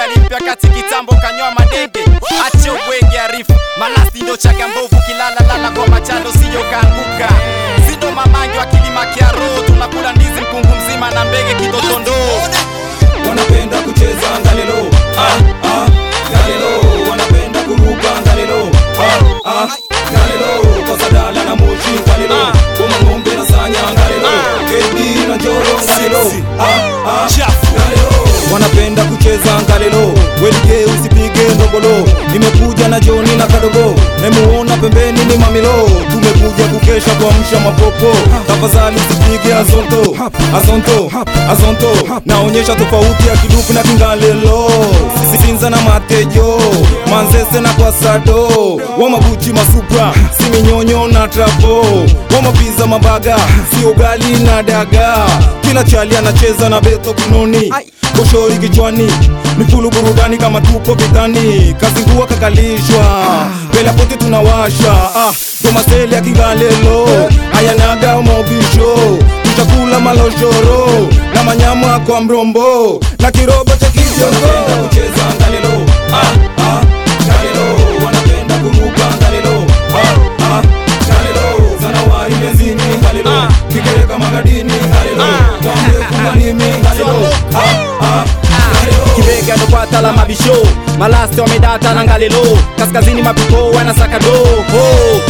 ni mpya kati kitambo kanyoa madenge ache ubwege arifu malasti ndo chaga mbovu kilala lala kwa machando siyo kaanguka sindo mamangi wa kilima kiaro tunakula ndizi mkungu mzima na mbege kitotondo wanapenda kucheza ngalelo ah, ah, ngalelo wanapenda kuruka ngalelo ah, ah, ngalelo kwa sadala na moshi ngalelo koma ng'ombe na sanya ngalelo kedi na njoro ngalelo ah, ah, ngalelo wanapenda kucheza ngalelo welige usipige ndogolo nimekuja na joni na kadogo nemuona pembeni ni mamilo tumekuja kukesha kuamsha mapopo tafadhali usipige azonto azonto azonto naonyesha tofauti ya kiduku na kingalelo sisinza na matejo manzese na kwasado wamabuchi masupra siminyonyo na trapo wamapiza mabaga si ugali na daga kila chali anacheza na beto kinoni koshori kichwani ni fulu burudani kama tupo vitani kazi nguwa kakalishwa mbele pote tunawasha ah, domaseli ya kingalelo ayanaga mobisho tutakula maloshoro na manyama kwa mrombo na kirobo cha kijongo kucheza ngalelo ah, ah, ngalelo wanapenda kuruka ngalelo ah, ah, ngalelo zanawari benzini ngalelo kikereka magadini ngalelo wambe kumalimi ngalelo ah, ah, ngalelo kibega ndo kwata la mabisho malaste wamedata na ngalelo kaskazini mapiko wanasaka do oh.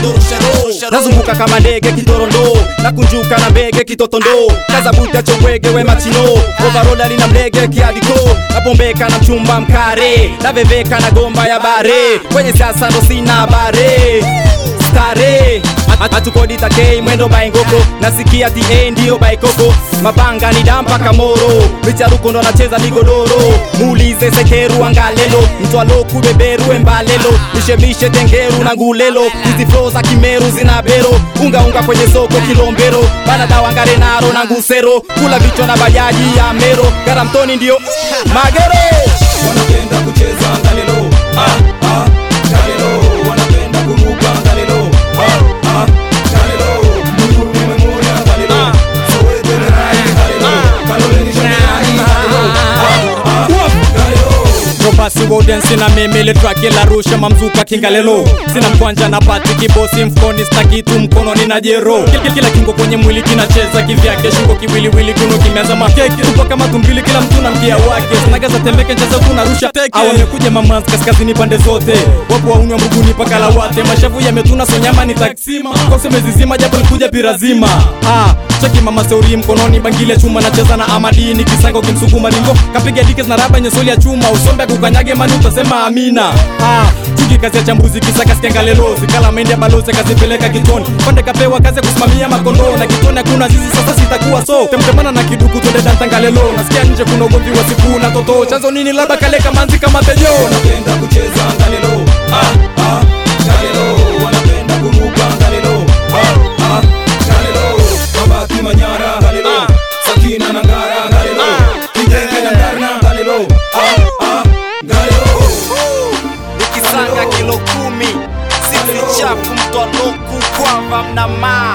nazunguka kama ndege kitorondo na kunjuka na mbege kitotondo kazabuta chongwege we machino ovarola lina mlege kiadiko napombeka na mchumba mkare naveveka na gomba ya bare kwenye siasa ndo sina bare stare hatukodi takei mwendo baingoko nasikia ta ndiyo baikoko mapanga ni dampa kamoro micharuko ndo anacheza migodoro muulize sekeru angalelo mtwaloku beberu embalelo mishemishe tengeru na ngulelo hizi flo za kimeru zina bero ungaunga kwenye soko kilombero banadawangare naro na ngusero kula vichwa na bajaji ya mero garamtoni ndio magero wanapenda kucheza ngalelo ah, ah, ngalelo wanapenda kuruka ngalelo ah, ah, ngalelo Mungu nimemuona ngalelo Soweto ni rai ngalelo Kalole ni shani ngalelo ah, ah, ngalelo Robasi Woden sina mimi ile track ila rusha mamzuka kingalelo sina mkwanja na pati kibosi mfukoni sina kitu mkononi na jero kila, kila kingo kwenye mwili kinacheza kivyake shingo kiwiliwili kuno kimeanza makeki tupo kama tumbili kila mtu na mkia wake sinagaza tembeke nchaza tunarusha teke au wamekuja mamanzi kaskazini pande zote wapo waunywa mbuguni paka lawate mashavu yametuna sonyama ni taksima kosemezizima japo likuja pirazima ah, cheki mama seuri mkononi bangile chuma nacheza na amadini kisanga ukimsukuma ringo kapiga dikes na raba nyesoli ya chuma usombe kukanyage mani utasema amina ah, chuki kazi ya chambuzi kisaka skengalelo zikala mendi ya balozi akazipeleka kitoni konde kapewa kazi ya kusimamia makondoo na kitoni hakuna zizi sasa sitakuwa so temtemana na kiduku twende dantangalelo nasikia nje kuna ugomvi wa siku na toto chanzo nini labda kaleka manzi kama pejo wanapenda kucheza ngalelo ah, ah, ngalelo wanapenda kuruka ngalelo ah, ah, ngalelo mabaki manyara ngalelo sakina na ngara ngalelo kijenge na ndarna ngalelo ah, ah, ngalelo nikisanga kilo kumi sisi chafu mtwaloku kwamba mna maa